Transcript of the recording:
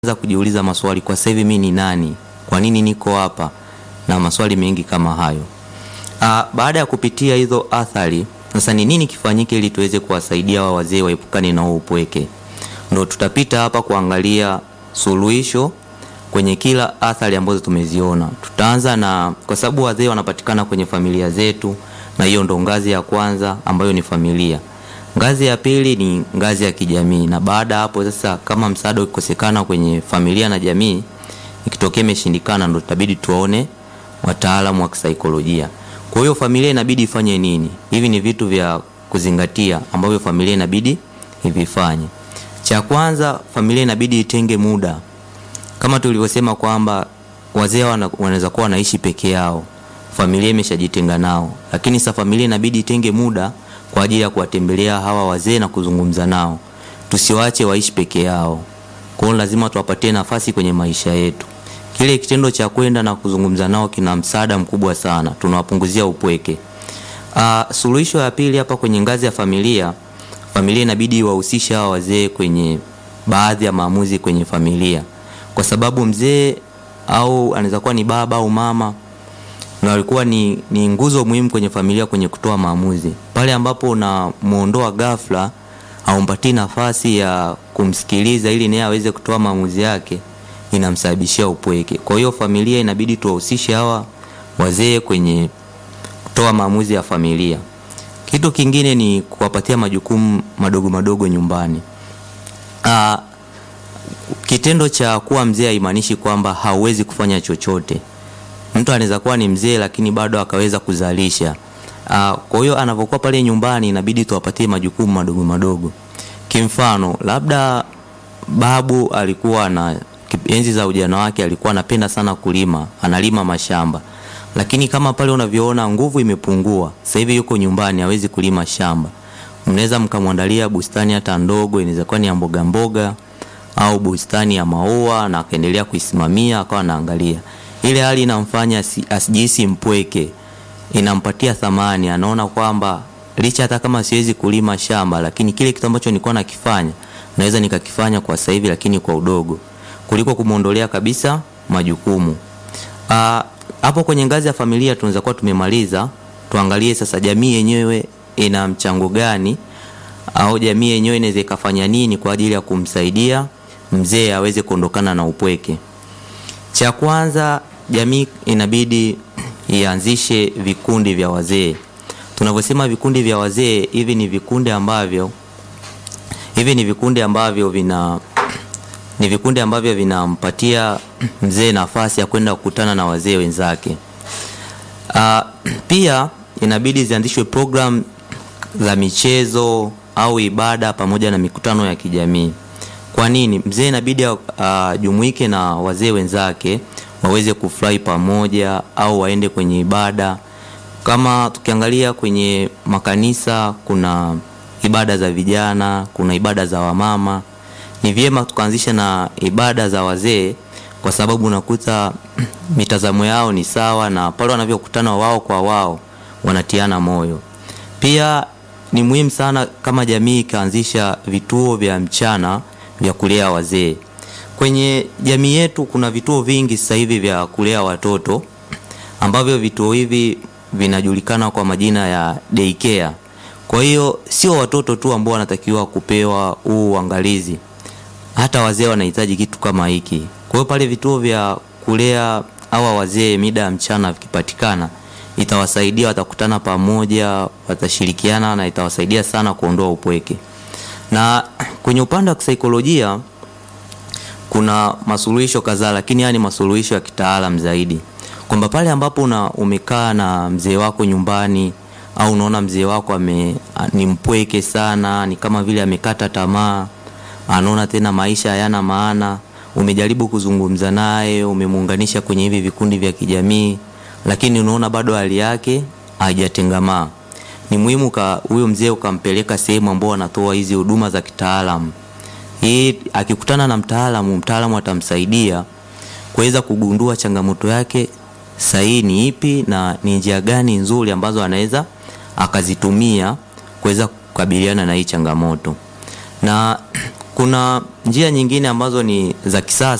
anza kujiuliza maswali, kwa sasa hivi mimi ni nani? Kwa nini niko hapa? Na maswali mengi kama hayo. Aa, baada ya kupitia hizo athari, sasa ni nini kifanyike ili tuweze kuwasaidia hawa wazee waepukane na huo upweke? Ndo tutapita hapa kuangalia suluhisho kwenye kila athari ambazo tumeziona. Tutaanza na, kwa sababu wazee wanapatikana kwenye familia zetu, na hiyo ndo ngazi ya kwanza ambayo ni familia. Ngazi ya pili ni ngazi ya kijamii, na baada ya hapo sasa, kama msaada ukikosekana kwenye familia na jamii, ikitokea imeshindikana, ndo tutabidi tuwaone wataalamu wa kisaikolojia. Kwa hiyo familia inabidi ifanye nini? Hivi ni vitu vya kuzingatia ambavyo familia inabidi ivifanye. Cha kwanza, familia inabidi itenge muda, kama tulivyosema kwamba wazee wanaweza kuwa wanaishi peke yao, familia imeshajitenga nao, lakini sasa familia inabidi itenge muda kwa ajili ya kuwatembelea hawa wazee na kuzungumza nao. Tusiwaache waishi peke yao, kwa hiyo lazima tuwapatie nafasi kwenye maisha yetu. Kile kitendo cha kwenda na kuzungumza nao kina msaada mkubwa sana, tunawapunguzia upweke. Uh, suluhisho ya pili hapa kwenye ngazi ya familia, familia inabidi wahusishe hawa wazee kwenye baadhi ya maamuzi kwenye familia, kwa sababu mzee au anaweza kuwa ni baba au mama na walikuwa ni, ni nguzo muhimu kwenye familia kwenye kutoa maamuzi. Pale ambapo unamuondoa ghafla, haumpatii nafasi ya kumsikiliza ili naye aweze kutoa maamuzi yake, inamsababishia upweke. Kwa hiyo familia inabidi tuwahusishe hawa wazee kwenye kutoa maamuzi ya familia. Kitu kingine ni kuwapatia majukumu madogo madogo nyumbani. Aa, kitendo cha kuwa mzee haimaanishi kwamba hauwezi kufanya chochote. Mtu anaweza kuwa ni mzee lakini bado akaweza kuzalisha. Uh, kwa hiyo anapokuwa pale nyumbani inabidi tuwapatie majukumu madogo madogo. Kimfano, labda babu alikuwa na enzi za ujana wake alikuwa anapenda sana kulima, analima mashamba. Lakini kama pale unavyoona nguvu imepungua, sasa hivi yuko nyumbani hawezi kulima shamba. Mnaweza mkamwandalia bustani hata ndogo, inaweza kuwa ni ya mboga mboga au bustani ya maua na akaendelea kuisimamia akawa anaangalia ile hali inamfanya asijihisi mpweke, inampatia thamani. Anaona kwamba licha hata kama siwezi kulima shamba, lakini kile kitu ambacho nilikuwa nakifanya naweza nikakifanya kwa sasa hivi, lakini kwa udogo, kuliko kumwondolea kabisa majukumu. Aa, hapo kwenye ngazi ya familia tunaweza kuwa tumemaliza. Tuangalie sasa jamii yenyewe ina mchango gani, au jamii yenyewe inaweza ikafanya nini kwa ajili ya kumsaidia mzee aweze kuondokana na upweke. Cha kwanza jamii inabidi ianzishe vikundi vya wazee. Tunavyosema vikundi vya wazee, hivi ni vikundi ambavyo hivi ni vikundi ambavyo vina ni vikundi ambavyo vinampatia mzee nafasi ya kwenda kukutana na wazee wenzake. Uh, pia inabidi zianzishwe program za michezo au ibada pamoja na mikutano ya kijamii. Kwa nini? Mzee inabidi ajumuike uh, na wazee wenzake waweze kufurahi pamoja au waende kwenye ibada. Kama tukiangalia kwenye makanisa, kuna ibada za vijana, kuna ibada za wamama. Ni vyema tukaanzisha na ibada za wazee, kwa sababu unakuta mitazamo yao ni sawa, na pale wanavyokutana wao kwa wao wanatiana moyo. Pia ni muhimu sana kama jamii ikaanzisha vituo vya mchana vya kulea wazee. Kwenye jamii yetu kuna vituo vingi sasa hivi vya kulea watoto ambavyo vituo hivi vinajulikana kwa majina ya daycare. Kwa hiyo sio watoto tu ambao wanatakiwa kupewa huu uangalizi, hata wazee wanahitaji kitu kama hiki. Kwa hiyo pale vituo vya kulea hawa wazee mida ya mchana vikipatikana, itawasaidia, watakutana pamoja, watashirikiana na itawasaidia sana kuondoa upweke na kwenye upande wa kisaikolojia kuna masuluhisho kadhaa, lakini haya ni masuluhisho ya kitaalam zaidi, kwamba pale ambapo una umekaa na mzee wako nyumbani au unaona mzee wako ame, ni mpweke sana, ni kama vile amekata tamaa, anaona tena maisha hayana maana, umejaribu kuzungumza naye, umemuunganisha kwenye hivi vikundi vya kijamii, lakini unaona bado hali yake haijatengamaa ni muhimu huyo mzee ukampeleka sehemu ambao wanatoa hizi huduma za kitaalamu. Hii akikutana na mtaalamu, mtaalamu atamsaidia kuweza kugundua changamoto yake sahihi ni ipi na ni njia gani nzuri ambazo anaweza akazitumia kuweza kukabiliana na hii changamoto. Na kuna njia nyingine ambazo ni za kisasa